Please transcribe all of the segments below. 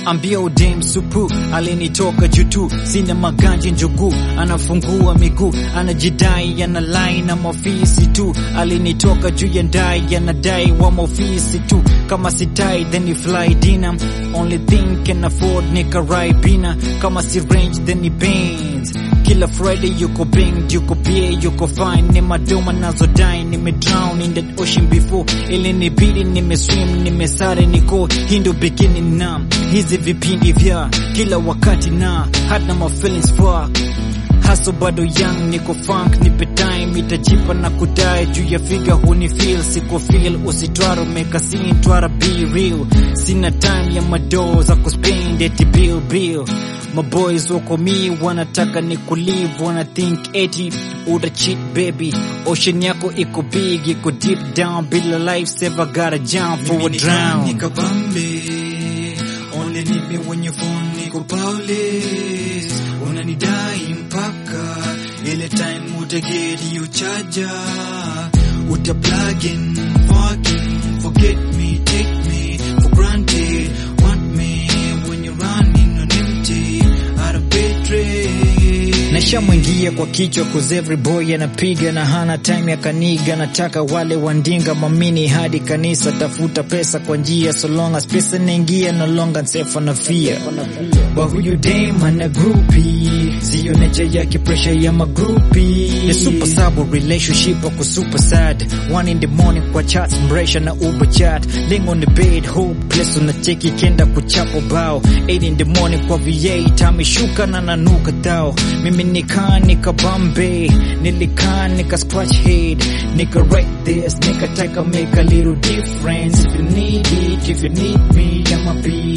ambia udem supu alinitoka jutu sina maganji njugu anafungua miguu anajidai ana line na mafisi tu alinitoka juu ya ndai anadai wa mafisi tu kama sitai then ni fly dina only thing can afford nika bina kama si range then ni Benz kila Friday yuko bang yuko pia yuko fine ni madoma nazo die nime drown in that ocean before ili nibidi nime swim nimesare niko hindo beginning na hizi vipindi vya kila wakati na hata ma feelings fuck haso bado young niko funk nipe time itajipa na kudai juu ya figa huni feel siko feel usitwaro meka scene twara be real sina time ya madoo za kuspend eti bill bill My boys wako mi wanataka ni kulive wana think eti uta cheat baby ocean yako iko big iko deep down bila life saver gotta jump for a drown nikabambe only need me when your phone niko powerless unanidai mpaka ile time utageti yo charger uta plug in fucking forget me take me for granted want me when you're running on empty out of battery Nashamwingia kwa kichwa cause every boy anapiga na hana time ya kaniga, nataka wale wandinga mamini hadi kanisa, tafuta pesa kwa njia so long as pesa naingia no longer safe na fear. Wa huyu dem ana groupie, siyo nature yake pressure ya magrupi. The super sub relationship wako super sad, one in the morning kwa chat mresha na uber chat, laying on the bed hopeless, unacheki kenda kuchapo bao, 8 in the morning kwa V8 ameshuka na nanuka tao mimi nika nika Bombay nilikaa nika scratch head nika write this nika take make a little difference if you need it if you need me I'ma be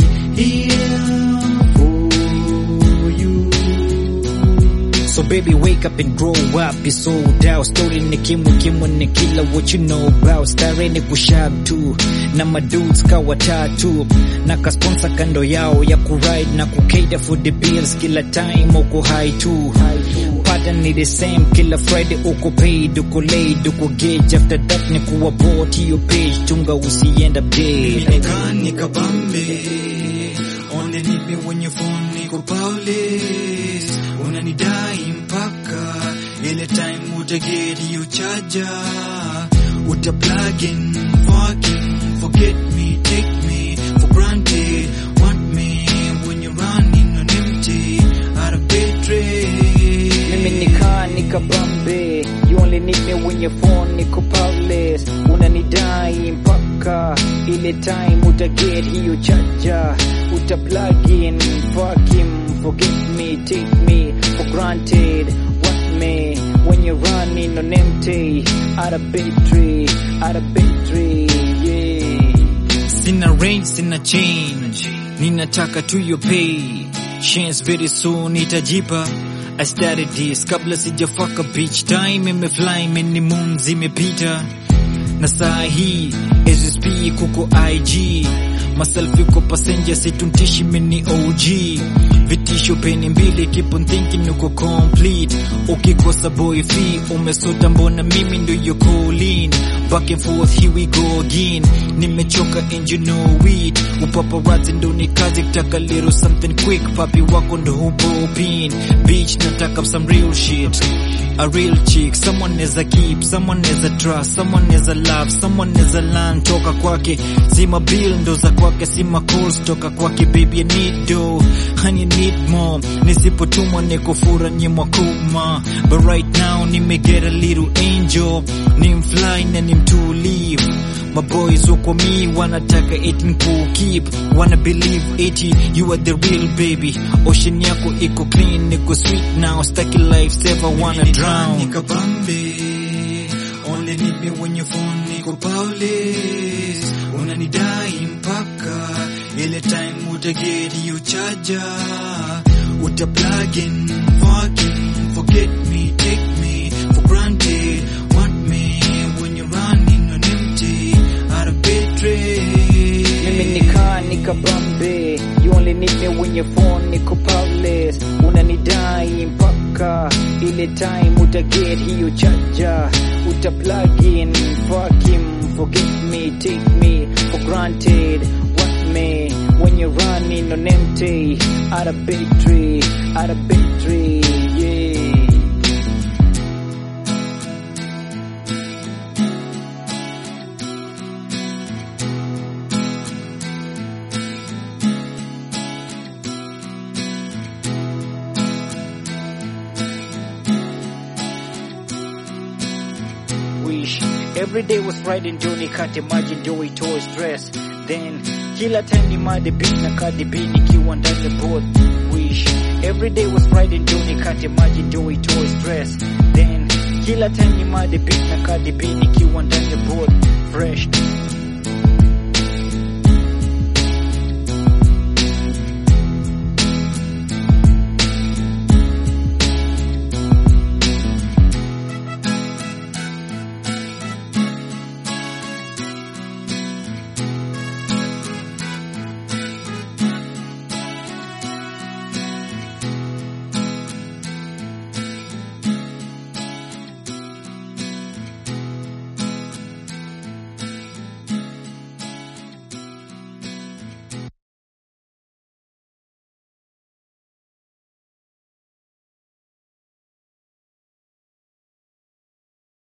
here for you So baby wake up and grow up It's sold out Story ni kimwe kimwe ni kila what you know about Stare ni kushab tu Na madudes kawa tatu Na kasponsor kando yao ya kuride Na kukaida for the bills Kila time uko high tu Pattern ni the same Kila Friday uko paid Uko laid Uko gauge After that ni kuwa bought Hiyo page Tunga usiend update Nimekaa nikabambe Only need me when your phone niko powerless Unanidai mpaka Ile time utageti yo charger Uta plug in fucking Forget me, take me for granted Want me when you're running on empty Out of battery Mimi nikaa nikabambe You only need me when your phone niko powerless Unanidai mpaka ile time utaget hiyo charger Uta plug in fuck him Forget me, take me for granted Want me when you're running on empty Out of battery, out of battery, yeah Sina range, sina change Ninataka tu your pay Chance very soon itajipa I started this kabla sijafaka bitch time imefly many moons imepita na saa hii SSP kuko IG maselfi kwa passenger situntishi mini OG vitisho peni mbili keep on thinking uko complete ukikosa boy fee umesota mbona mimi ndo yo calling back and forth here we go again nimechoka and you know it upaparazzi ndo ni kazi kitaka little something quick papi wako ndo hupo pin bitch nataka some real shit a real chick someone neza keep someone neza trust someone neza love someone neza learn toka kwake sima bill ndo za kwake sima calls toka kwake baby I need dough honey I need more nisipotumwa nikufura nyimwa kuma but right now nimeget a little angel ni mfly na ni mtulivu my boys wako mi wanataka eti nikukeep wanna believe eti you are the real baby ocean yako iko clean niko sweet now staki life saver wanna drown nikabambe only need me when your phone niko powerless unanidai mpaka ile time utageti yo charger uta plug in fucking forget me take me for granted want me when you're running on empty out of battery mimi nikaa nikabambe you only need me when your phone niko powerless unanidai mpaka ile time utaget hiyo charger uta plug in fuck him forget me take me for granted want me when you're running on empty out of battery out of battery yeah wish every day was Friday ndio nikate maji ndio itoe stress then kila time ni made beat na kadi beat nikiwa ndani ya boat wish every day was Friday ndio nikate maji ndio itoe stress then kila time ni made beat na kadi beat nikiwa ndani ya boat fresh